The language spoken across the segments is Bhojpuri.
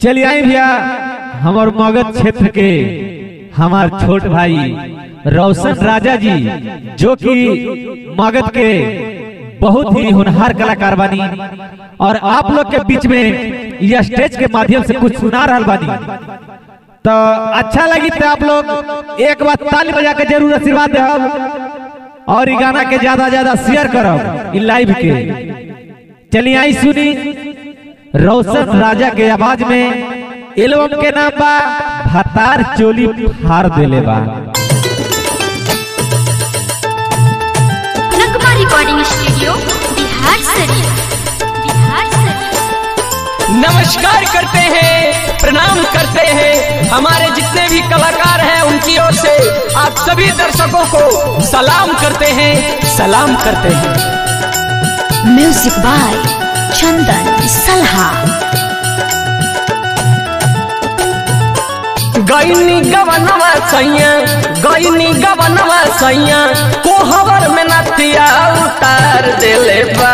चलिए आई भैया हमार मगध क्षेत्र के हमार छोट भाई रोशन राजा जी जो कि मगध के बहुत ही होनहार कलाकार बानी और आप लोग के बीच में यह स्टेज के माध्यम से कुछ सुना रहा बानी तो अच्छा लगी तो आप लोग एक बार ताली बजा के जरूर आशीर्वाद दे और ये गाना के ज्यादा ज्यादा शेयर करब इ लाइव के चलिए आई सुनी रोशन राजा के आवाज में एल्बम के नाम बा भतार चोली फाड़ देले बा नगमा रिकॉर्डिंग स्टूडियो बिहार शरीफ बिहार शरीफ नमस्कार करते हैं प्रणाम करते हैं हमारे जितने भी कलाकार हैं उनकी ओर से आप सभी दर्शकों को सलाम करते हैं सलाम करते हैं म्यूजिक बाय चंदन सलहा गैनी गवनवा सैया गैनी गवनवा सैया कोहबर में नथिया उतार देले बा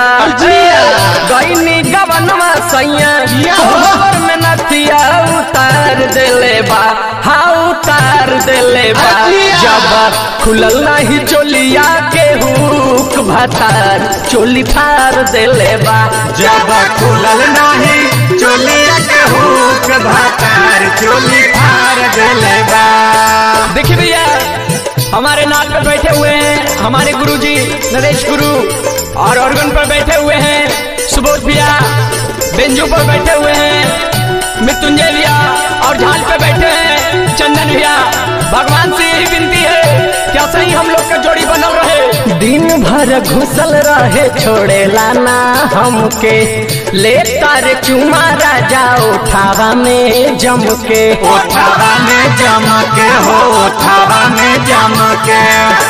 गैनी गवनवा सैया कोहबर में नथिया उतार देले बा हाँ उतार देले बा जब खुलल नहीं चोलिया के हुक भतार चोली फार देले बा जब खुलल नाही चोलिया के हुक भातार चोली फार देले बा देखिए भैया हमारे नाल पर बैठे हुए हैं हमारे गुरुजी नरेश गुरु और ऑर्गन पर बैठे हुए हैं सुबोध भैया बेंजू पर बैठे हुए हैं मृत्युंजय भैया और झाल पे बैठे हैं चंदन भैया भगवान से यही विनती है क्या सही हम लोग का जोड़ी बनल रहे दिन भर घुसल रहे छोड़ेला ना हमके ले तारे चुमा राजा उठावा में जम के ओठावा में जम के हो ओठावा में जम के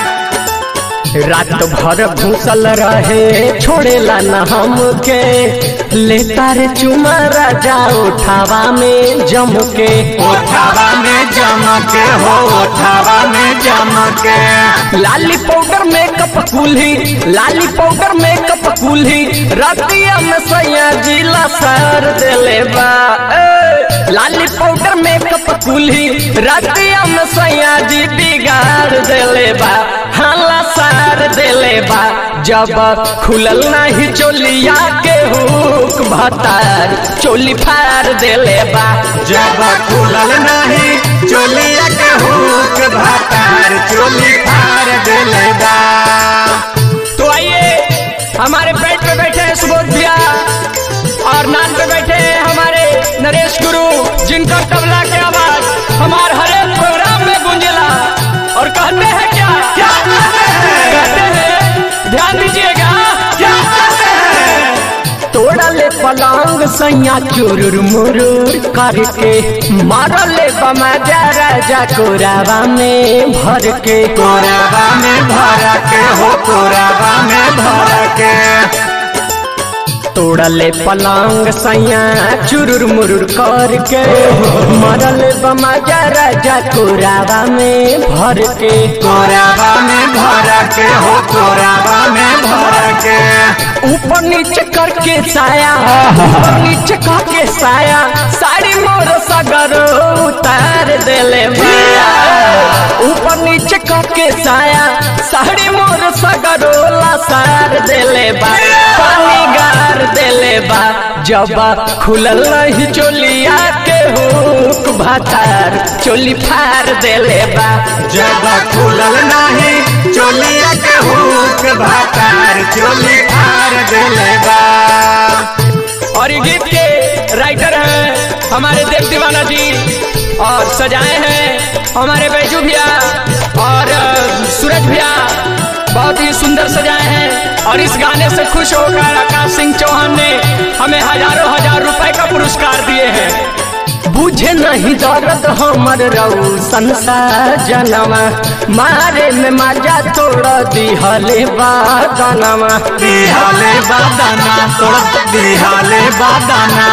रात भर घुसल रहे छोड़ेला न हमके लेता रे चुमा राजा उठावा में जम के ओठावा में जम के हो ओठावा में जम के लाली पाउडर मेकअप कुल्ही लाली पाउडर मेकअप कुल्ही रतिया में सैया जिला सर देले बा ए, लाली पाउडर मेकअप कुल्ही रतिया में सैया जी बिगाड़ देले बा हाला सार देले बा जब खुलल नहीं चोलिया के हुक भतार चोली फाड़ देले बा जब खुलल नाही चोलिया के हुक भातार चोली फार देले बा तो आइए हमारे पेट पे बैठे हैं सुबोध भैया और नान पे बैठे हैं हमारे नरेश गुरु जिनका तबला की आवाज हमारे हर एक प्रोग्राम में गूंजेला और कहते हैं क्या क्या कहते हैं ध्यान दीजिएगा क्या तोड़ा ले पलंग सैया चुरुर मुरुर करके मारा ले बमाजा राजा कोरावा में भर के कोरावा में भर के हो कोरावा में भर के तोड़ले पलंग सैया चुरुर मुरुर करके मरल बमाजा राजा कोरावा में भर के कोरावा में भर के हो कोरावा में भर के ऊपर नीचे करके साया ऊपर नीचे करके साया साड़ी मोर सगर उतार देले भैया ऊपर नीचे करके साया साड़ी मोर सगर सार देले बा पानी गार देले बा जब खुलल नहीं चोलिया के हुक भातार चोली फार देले बा जब खुलल नाही चोलिया के हुक भातार चोली फार देले बा और ये गीत के राइटर हैं हमारे देव दीवाना जी और सजाए हैं हमारे बैजू भैया और अ, सूरज भैया बहुत ही सुंदर सजाए हैं और इस गाने से खुश होकर आकाश सिंह चौहान ने हमें हजारों हजार रुपए का पुरस्कार दिए हैं बुझे नहीं दर्द हमर रौसन सा जनमा मारे में मजा तोड़ दिहले बादनमा दिहाले बादाना तोड़ दिहाले बादाना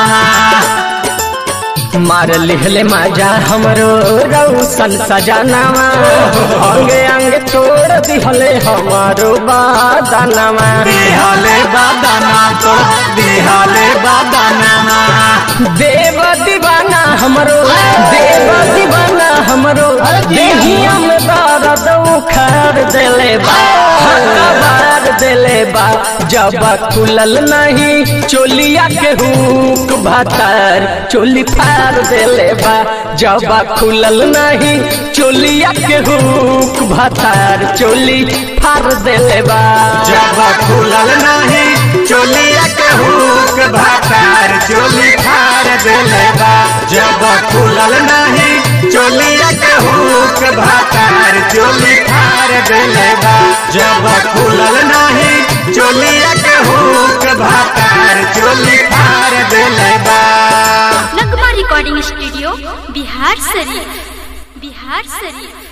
मार लिहले मजा हमरो रौसन सजनामा अंगे अंगे तोड़ दिहले हमारो बादनमा दिहाले बादाना तोड़ दिहाले बादाना देव दीवाना हमरो देवा दीवाना हमरो देहिया में दर्द उखाड़ देले बा हक्का बार देले बा जब खुलल नहीं चोलिया के हुक भातार चोली फाड़ देले बा जब खुलल नहीं चोलिया के हुक भातार चोली फाड़ देले बा जब खुलल नहीं चोलिया के हुक भातार चोली फाड़ देले बा जब खुलल नहीं चोलिया के हुक भातार चोली फाड़ देले बा जब खुलल नहीं चोलिया के हुक भातार चोली फाड़ देले बा नगमा रिकॉर्डिंग स्टूडियो बिहार शरीफ बिहार शरीफ